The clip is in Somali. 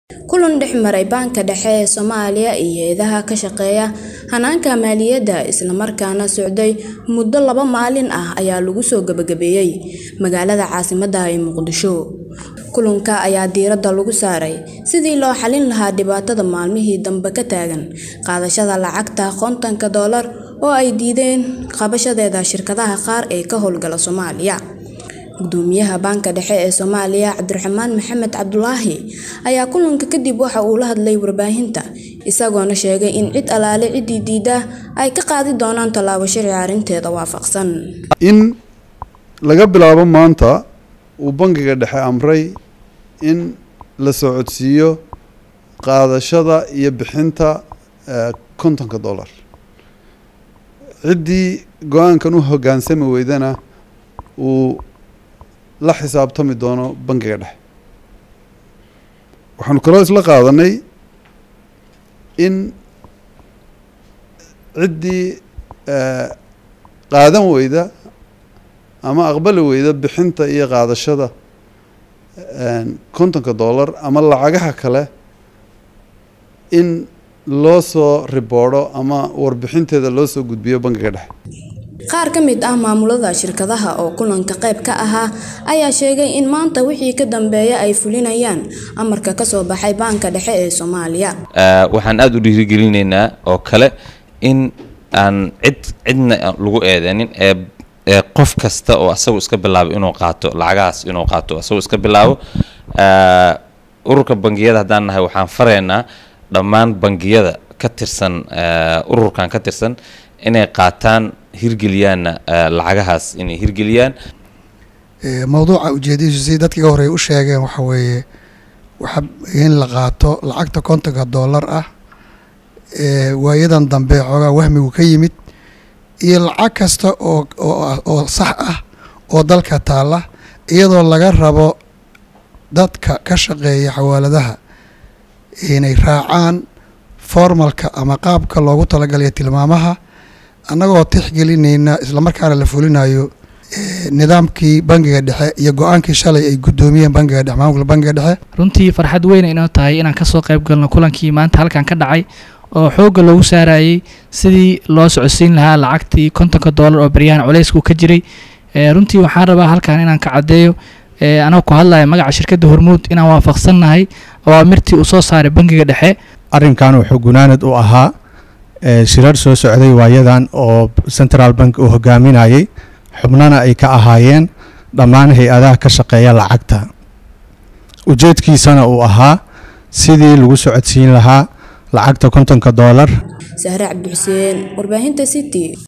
kulan dhex maray Baanka Dhexe ee Soomaaliya iyo hay'adaha ka shaqeeya hanaanka maaliyadda isla markaana socday muddo laba maalin ah ayaa lagu soo gabagabeeyay magaalada caasimadda ah ee Muqdisho. Kulanka ayaa diiradda lagu saaray sidii loo xallin lahaa dhibaatada maalmihii dambe ka taagan qaadashada lacagta kontonka doolar oo ay diideen qabashadeeda shirkadaha qaar ee ka howlgala Soomaaliya. Gudoomiyaha Baanka Dhexe ee Soomaaliya Cabdiraxmaan Maxamed Cabdulaahi ayaa kulanka kadib waxa uu la hadlay warbaahinta isagoona sheegay in cid alaale ciddii diidda ay ka qaadi doonaan tallaabo sharci arrinteeda waafaqsan. in laga bilaabo maanta uu bangiga dhexe amray in la socodsiiyo qaadashada iyo bixinta eh, kontonka dollar ciddii go-aankan u hoggaansami weydana uu la xisaabtami doono bangiga dhexe waxaanu kaloo isla qaadanay in ciddii eh, qaadan weyda ama aqbali weyda bixinta iyo qaadashada kontonka dollar ama lacagaha kale in loo soo riboordo ama warbixinteeda loo soo gudbiyo bangiga dhexe Qaar ka mid ah maamulada shirkadaha oo kulanka qayb ka ahaa ayaa sheegay in maanta wixii ka dambeeya ay fulinayaan amarka ka soo baxay Baanka Dhexe ee Soomaaliya. Ah, waxaan aada u dhiirigelinaynaa oo kale in aan cid cidna lagu eedeynin ee ee qof kasta oo asagu iska bilaabo inuu qaato lacagahaas inuu qaato asagu iska bilaabo Ah, ururka bangiyada haddaan nahay waxaan faraynaa dhammaan bangiyada ka tirsan ah, ururkan ka tirsan inay qaataan hirgeliyaanna ah, lacagahaas inay hirgeliyaan Ee, mawduuca ujeedadiisu si dadkii ka horey u sheegeen waxa weeye waxa in la qaato lacagta kontonka dollar ah ee waayadan dambe xoogaa wahmigu ka yimid iyo lacag kasta oo oo ah- oo sax ah oo dalka taalla iyadoo laga rabo dadka ka shaqeeya xawaaladaha inay raacaan formalka ama qaabka loogu talagalay tilmaamaha annagoo tixgelinayna islamarkaana la fulinayo ee, nidaamkii bangiga dhexe iyo go-aankii shalay ay guddoomiyeen bangiga dhexe maamulka bangiga dhexe runtii farxad weyn inoo tahay inaan kasoo qayb galno kulankii maanta halkan ka dhacay oo xoogga loogu saarayay sidii loo socodsiin lahaa lacagtii kontonka doolar oo baryahan culaysku ka jiray ee, runtii waxaan rabaa halkan inaan ka caddeeyo ee, anoo ku hadlaya magaca shirkadda hormuud inaan waafaqsannahay awaamirtii uu soo saaray bangiga dhexe arrinkan wuxuu gunaanad u ahaa ee, shirar soo socday waayadan oo central bank uu hogaaminayay xubnana ay ka ahaayeen dhammaan hay-adaha ka shaqeeya lacagta ujeedkiisana uu ahaa sidii lagu socodsiin lahaa lacagta kontonka doolar Sahre Cabdi Xuseen, warbaahinta City.